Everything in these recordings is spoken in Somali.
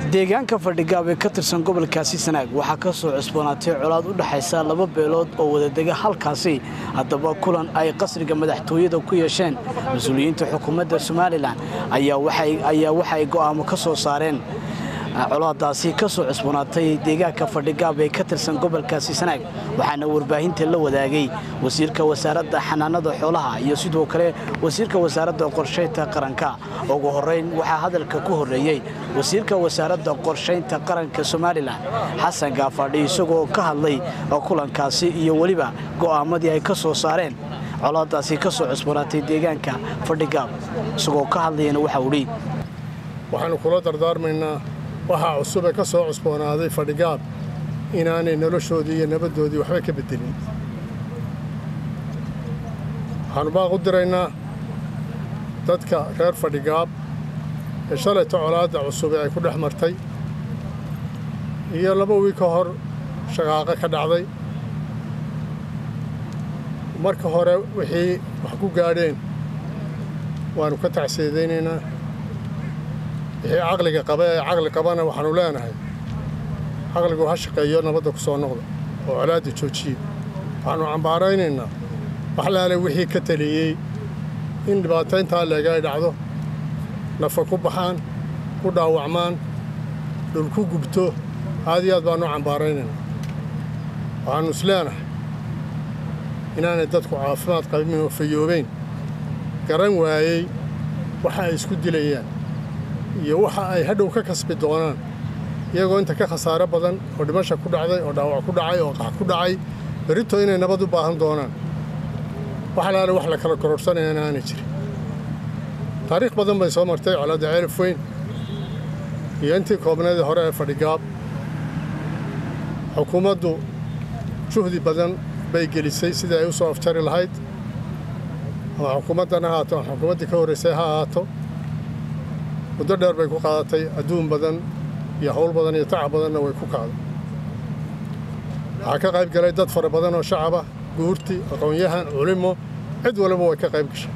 deegaanka fadhigaab ee ka tirsan gobolkaasi sanaag waxaa ka soo cusboonaatay colaad u dhaxaysa laba beelood oo wadadega halkaasi haddaba kulan ay qasriga madaxtooyada ku yeesheen mas-uuliyiinta xukuumadda somalilan ayaa waxa ay go'aamo ka soo saareen colaadaasi ka soo cusboonaatay deegaanka fadhigaab ee ka tirsan gobolkaasi sanaag waxaana warbaahinta la wadaagay wasiirka wasaaradda xanaanada xoolaha iyo sidoo kale wasiirka wasaaradda qorshaynta qaranka ugu horeyn waxaa hadalka ku horreeyey wasiirka wasaaradda qorshaynta qaranka somalilan xasan gaafadhi isagoo ka hadlay kulankaasi iyo weliba go'aamadii ay ka soo saareen colaadaasi ka soo cusboonaatay deegaanka fadhigaab isagoo ka hadlayana waxa udhi waxaannu kula dardaarmaynaa waxaa cusub ee ka soo cusboonaaday fadhigaab inaanay noloshoodii iyo nabaddoodii waxba ka beddelin waxaannu baaq u diraynaa dadka reer fadhigaab ee shalayta colaadda cusub ee ay ku dhex martay iyo laba wiil ka hor shaqaaqo ka dhacday marka hore wixii wax ku gaadheen waannu ka tacsiidaynaynaa wixii caqliga qaba ee caqli qabana waxaannu leenahay caqligu ha shaqeeyo nabadda ku soo noqda oo colaadda joojiye waxaannu cambaaraynaynaa waxlaale wixii ka taliyey in dhibaatayntaa leega ay dhacdo nafa ku baxaan ku dhaawacmaan dhul ku gubto aad iyo aad baannu cambaaraynaynaa waxaannu is leenahay inaanay dadku caafimaad qabin oo fayoobayn garan waayey waxa ay isku dilayaan iyo waxa ay hadhow ka kasbi doonaan iyagoo inta ka khasaaro badan oo dhimasha ku dhacday oo dhaawac ku dhacay oo qax ku dhacay berrito inay nabad u baahan doonaan wax laale wax la kala kororsanayana aanay jirin taariikh badan bay soo martay colaadda ceelaf weyn iyo intii koobneedii hore ee fadhigaab xukuumaddu juhdi badan bay gelisay sidii ay u soo afjari lahayd ama xukuumaddan ha haato ama xukuumaddii ka horraysay ha ahaato muddo dheer bay ku qaadatay adduun badan iyo hawl badan iyo tacab badanna way ku kacday waxaa ka qayb galay dad fara badan oo shacaba guurti aqoon-yahan culimo cid waliba way ka qayb gashay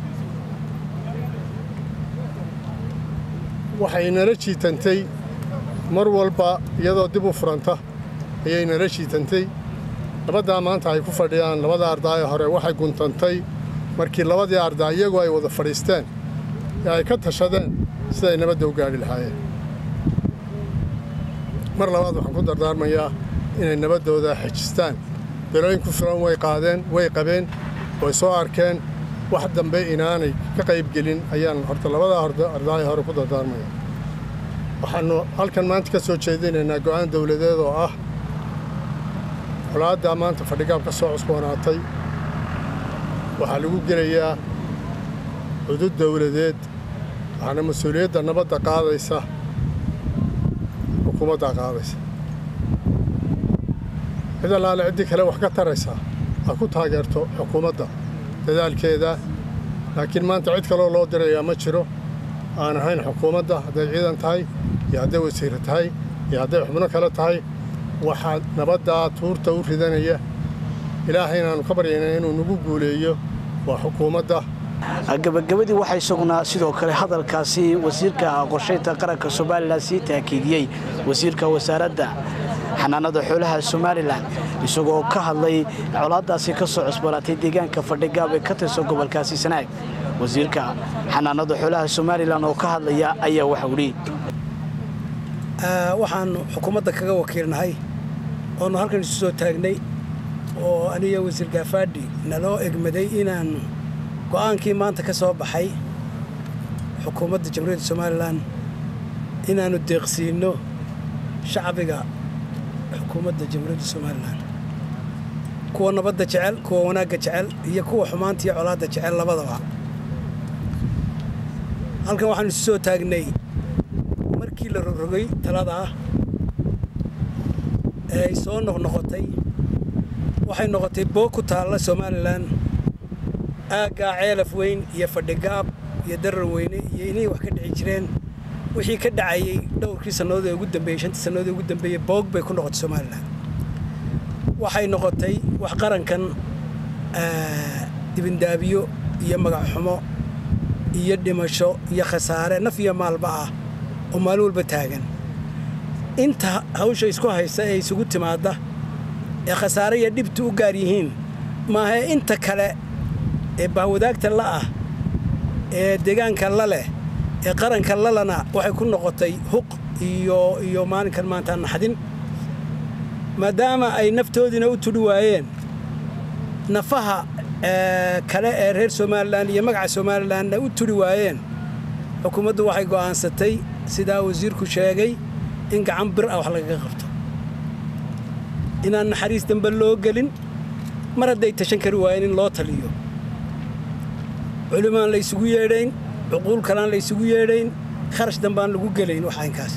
waxay nala jiitantay mar walba iyadoo dib u furanta ayay nala jiitantay labaddaa maanta ay ku fadhiyaan labada ardaaye hore waxay guntantay markii labadii ardaa iyagu ay wada fadhiisteen ee ay ka tashadeen siday nabadda u gaadhi lahaayeen mar labaad waxaan ku dardaarmayaa inay nabaddooda xejistaan belooyin ku filan way qaadeen way qabeen way soo arkeen wax dambe inaanay ka qaybgelin ayaan horta labadaa ardaayo hore ku dardaarmaya waxaannu halkan maanta ka soo jeedinaynaa go'aan dawladeed oo ah colaaddaa maanta fadhigaab ka soo cusboonaatay waxaa lagu gelayaa cudud dawladeed waxaana mas-uuliyadda nabadda qaadaysa xukuumaddaa qaadaysa cid allaale ciddii kale wax ka taraysaa ha ku taageerto xukuumadda dadaalkeeda laakiin maanta cid kaloo loo dirayaa ma jiro aan ahayn xukuumadda hadday ciidan tahay iyo hadday wasiire tahay iyo hadday xubno kale tahay waxaa nabaddaa tuurta u ridanaya ilaahay inaannu ka baryayna inuu nagu guuleeyo waa xukuumadda gabagabadii waxaa isaguna sidoo kale hadalkaasi wasiirka qorshaynta qaranka somalilan sii taakiidiyey wasiirka wasaaradda xanaanada xoolaha somalilan isagoo ka hadlay colaadaasi ka soo cusbanaatay deegaanka fadhigaab ee ka tirsan gobolkaasi sanaag wasiirka xanaanada xoolaha somalilan oo ka hadlaya ayaa waxa udhi waxaannu xukuumadda kaga wakiilnahay oonu halkan isu soo taagnay oo aniga wasiir gaafaadhi naloo egmaday inaannu go'aankii maanta ka soo baxay xukuumadda jamhuuriyadda somalilan inaannu deeqsiinno shacbiga xukuumadda jamhuuriyadda somalilan kuwa nabadda jecel kuwa wanaagga jecel iyo kuwa xumaanta iyo colaadda jecel labadaba halkan waxaannu isu soo taagnay markii la rogrogay taladaa ee ay soo noqnoqotay waxay noqotay boog ku taalla somalilan aaggaa ceelaf weyn iyo fadhigaab iyo darar weyne iyo inay wax ka dhici jireen wixii ka dhacayey dhowrkii sannadood ee ugu dambeeyey shantii sannadood ee ugu dambeeyey boog bay ku noqotay somalilan waxay noqotay wax qarankan dibindaabiyo iyo magac xumo iyo dhimasho iyo khasaare naf iyo maalba ah oo maalin walba taagan inta hawsha isku haysta ee isugu timaadda ee khasaare iyo dhibta u gaar yihiin maahae inta kale ee bahwadaagta la'ah ee deegaanka la leh ee qaranka lalana waxay ku noqotay huq iyo iyo maalinkan maanta naxdin maadaama ay naftoodiina u tudhi waayeen nafaha kale ee reer somalilan iyo magaca somalilanna u tudhi waayeen xukuumaddu waxay go'aansatay sidaa wasiirku sheegay in gacan bir ah wax lagaga qabto inaan naxariis dambe loo gelin mar hadday tashan kari waayeen in loo taliyo culimaan la ysugu yeedhayn cuquul kalaan la ysugu yeedhayn kharash dambaan lagu gelayn wax aynkaas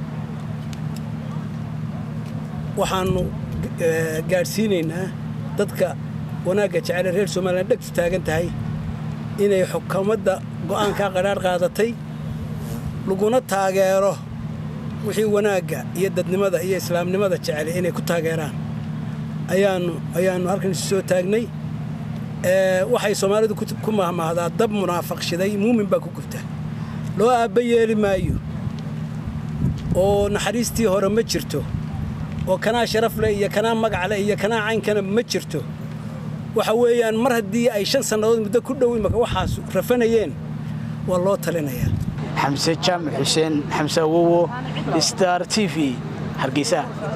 waxaannu gaadhsiinaynaa dadka wanaagga jecele reer somalilan dhegtu taagan tahay inay xukuumadda go'aankaa qadhaadh qaadatay laguna taageero wixii wanaagga iyo dadnimada iyo islaamnimada jecele inay ku taageeraan ayaannu ayaannu halkan isu soo taagnay waxay soomaalidu ku mahmaahdaa dab munaafaq shiday muumin baa ku gubta loo aabba yeeli maayo oo naxariistii hore ma jirto oo kanaa sharaf leh iyo kanaa magac leh iyo kanaa caynkana ma jirto waxa weeyaan mar haddii ay shan sannadood muddo ku dhow imaka waxaas rafanayeen waa loo talinayaa xamse jaamac xuseen xamse awowo star t v hargeysa